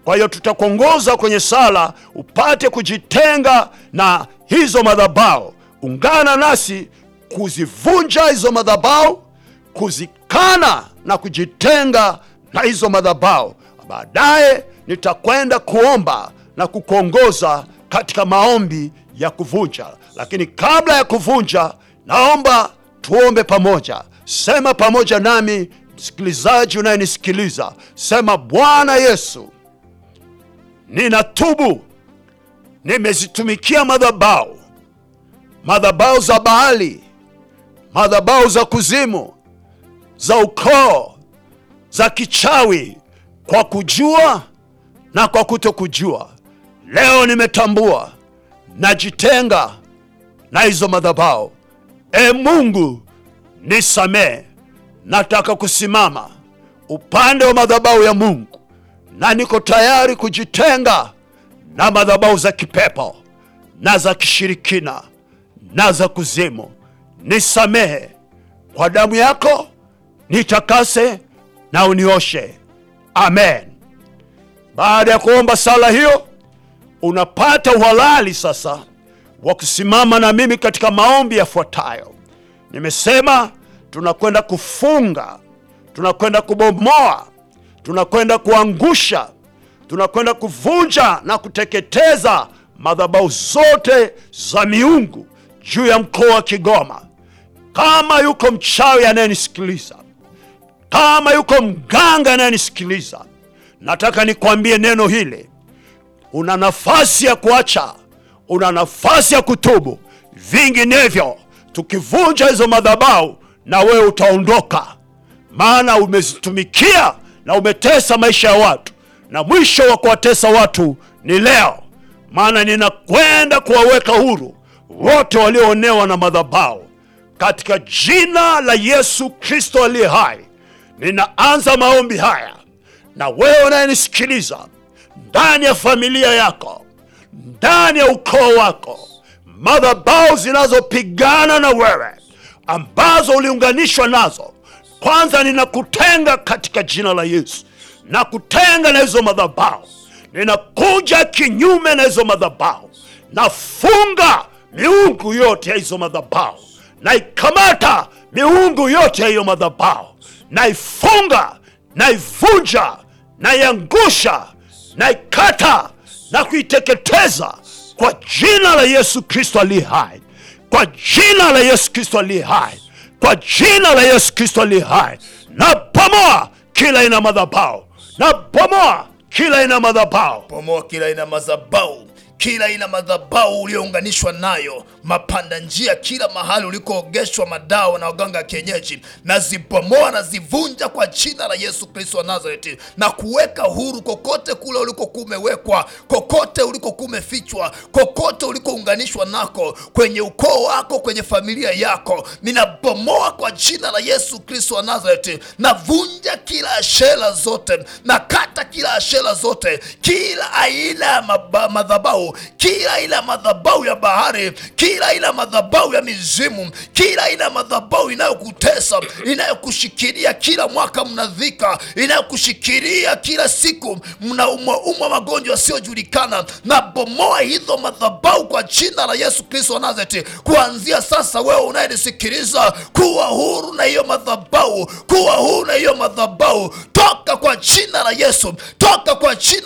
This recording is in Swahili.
Kwa hiyo tutakuongoza kwenye sala upate kujitenga na hizo madhabahu. Ungana nasi kuzivunja hizo madhabahu, kuzikana na kujitenga na hizo madhabahu. Baadaye nitakwenda kuomba na kukuongoza katika maombi ya kuvunja, lakini kabla ya kuvunja, naomba tuombe pamoja. Sema pamoja nami, msikilizaji unayenisikiliza, sema: Bwana Yesu, ninatubu, nimezitumikia madhabahu, madhabahu za Baali, madhabahu za kuzimu, za ukoo, za kichawi, kwa kujua na kwa kutokujua. Leo nimetambua, najitenga na hizo madhabahu. E Mungu, nisamee. Nataka kusimama upande wa madhabahu ya Mungu na niko tayari kujitenga na madhabahu za kipepo na za kishirikina na za kuzimu. Nisamehe kwa damu yako, nitakase na unioshe. Amen. Baada ya kuomba sala hiyo, unapata uhalali sasa wa kusimama na mimi katika maombi yafuatayo. Nimesema tunakwenda kufunga, tunakwenda kubomoa, tunakwenda kuangusha, tunakwenda kuvunja na kuteketeza madhabahu zote za miungu juu ya mkoa wa Kigoma. Kama yuko mchawi anayenisikiliza, kama yuko mganga anayenisikiliza, nataka nikwambie neno hili. Una nafasi ya kuacha, una nafasi ya kutubu. Vinginevyo tukivunja hizo madhabahu, na wewe utaondoka, maana umezitumikia na umetesa maisha ya watu, na mwisho wa kuwatesa watu ni leo. Maana ninakwenda kuwaweka huru wote walioonewa na madhabahu katika jina la Yesu Kristo aliye hai. Ninaanza maombi haya, na wewe unayenisikiliza ndani ya familia yako, ndani ya ukoo wako, madhabahu zinazopigana na wewe ambazo uliunganishwa nazo, kwanza ninakutenga katika jina la Yesu, nakutenga na hizo madhabahu, ninakuja kinyume na hizo madhabahu, nafunga miungu yote ya hizo madhabahu, naikamata miungu yote ya hiyo madhabahu, naifunga, naivunja, naiangusha, naikata na kuiteketeza kwa jina la Yesu Kristo aliye hai, kwa jina la Yesu Kristo aliye hai, kwa jina la Yesu Kristo aliye hai. Na bomoa kila ina madhabahu, na bomoa kila ina madhabahu Bomoa kila aina madhabahu, kila aina madhabahu uliounganishwa nayo, mapanda njia, kila mahali ulikoogeshwa madawa na waganga ya kienyeji, na zibomoa na zivunja kwa jina la Yesu Kristo wa Nazareti, na kuweka huru kokote kule ulikokuwa umewekwa, kokote ulikokuwa umefichwa, kokote ulikounganishwa nako, kwenye ukoo wako, kwenye familia yako, ninabomoa kwa jina la Yesu Kristo wa Nazareti, navunja kila ashera zote, na kata kila ashera zote, kila aina ya maba- madhabahu, kila aina ya madhabahu ya bahari, kila aina ya madhabahu ya mizimu, kila aina ya madhabahu inayokutesa, inayokushikilia kila mwaka mnadhika, inayokushikilia kila siku mnaumwa umwa magonjwa yasiyojulikana, na bomoa hizo madhabahu kwa jina la Yesu Kristo wa Nazareti. Kuanzia sasa, wewe unayenisikiliza, kuwa huru na hiyo madhabahu, kuwa huru na hiyo madhabahu, toka kwa jina la Yesu, toka kwa jina